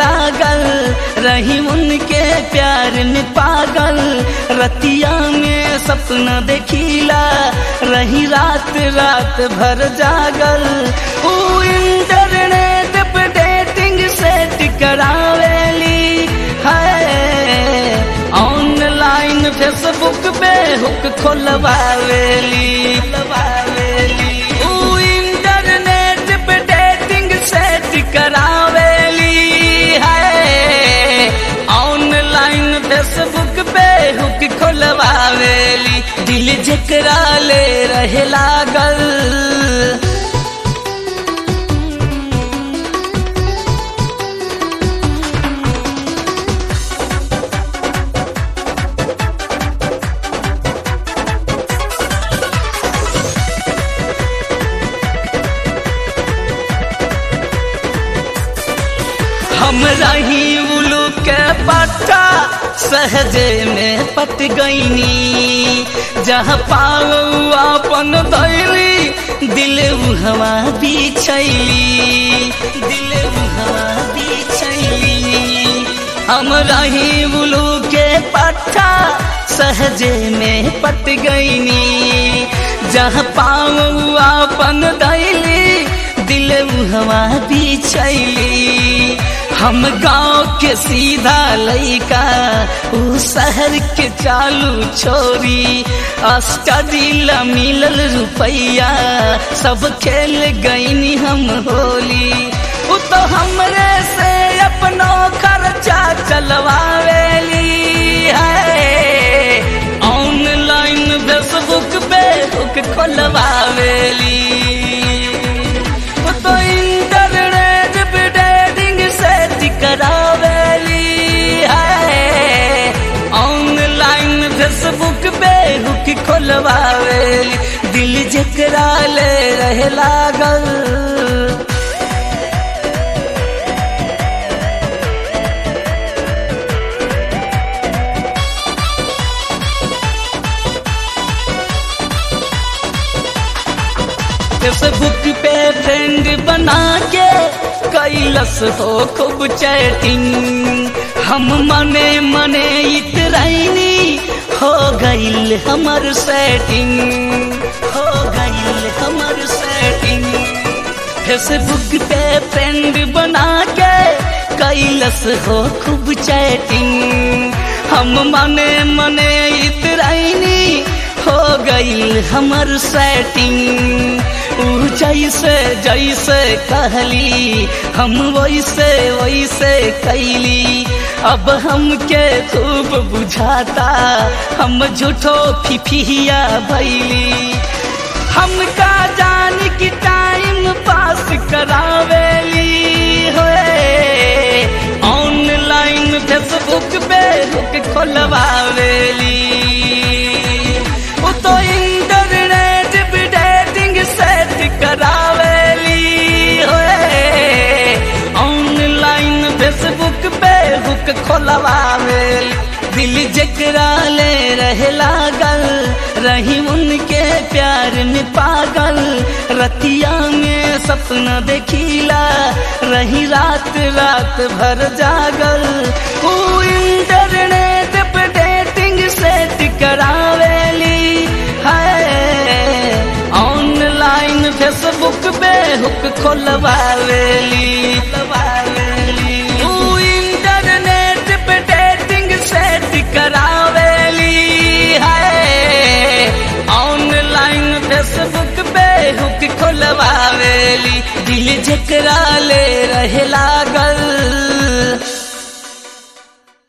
लागल रही उनके प्यार में पागल रतिया में सपना देखीला रही रात रात भर जागल ऊ इंटरनेट पे डेटिंग सेट करावेली है ऑनलाइन फेसबुक पे हुक खोलवावेली खोलवावेली ऊ इंटरनेट पे डेटिंग सेट करावेली है ऑनलाइन फेसबुक पे हुक खोलवावेली दिल जकरा ले रहे लागल हम रही उलू के पट्टा सहजे में पट गईनी जहाँ पाओ अपन दैली दिल हवा बिछैली दिल हवा बिछैली हम रही उलू के पट्टा सहजे में पट गईनी जहाँ पाओ अपन दैली दिल हवा बिछैली हम गांव के सीधा लइका ऊ शहर के चालू छोरी स्टडी ला मिलल रुपैया सब खेल गईनी हम होली उ तो हमरे से अपनो खर्चा चलवावेली है ऑनलाइन फेसबुक पे हुक खोलवावेली उ तो इंटरनेट पे डेटिंग सेट करावेली है ऑनलाइन फेसबुक पे हुक खोलवावेली दिल जकरा ले रहे लागल फेसबुक पे फ्रेंड बना के कैलस हो खूब चैटिंग हम मने मने इतराइनी हो गईल हमर सेटिंग हो गईल हमर सेटिंग फेसबुक पे फ्रेंड बना के कैलस हो खूब चैटिंग हम मने मने इतराइनी हो गईल हमर सेटिंग ऊ जैसे जैसे कहली हम वैसे वैसे कैली अब हमके खूब बुझाता हम झूठो फिफिया भैली हमका जान की टाइम पास करावेली होए ऑनलाइन फेसबुक पे रुक खोलवावेली उ तो इंटरनेट पे डेटिंग सेट करावेली होए ऑनलाइन फेसबुक पे हुक खोलवावेली दिल जकरा ले रहे लागल रही उनके प्यार में पागल रतिया में सपना देखीला रही रात रात भर जागल ऊ इंटरनेट पे डेटिंग सेट करावेली है ऑनलाइन फेसबुक पे हुक खोलवावेली खोलवावेली ऊ इंटरनेट पे डेटिंग सेट करावेली है ऑनलाइन फेसबुक पे हुक खोलवावेली दिल जकरा ले रहे लागल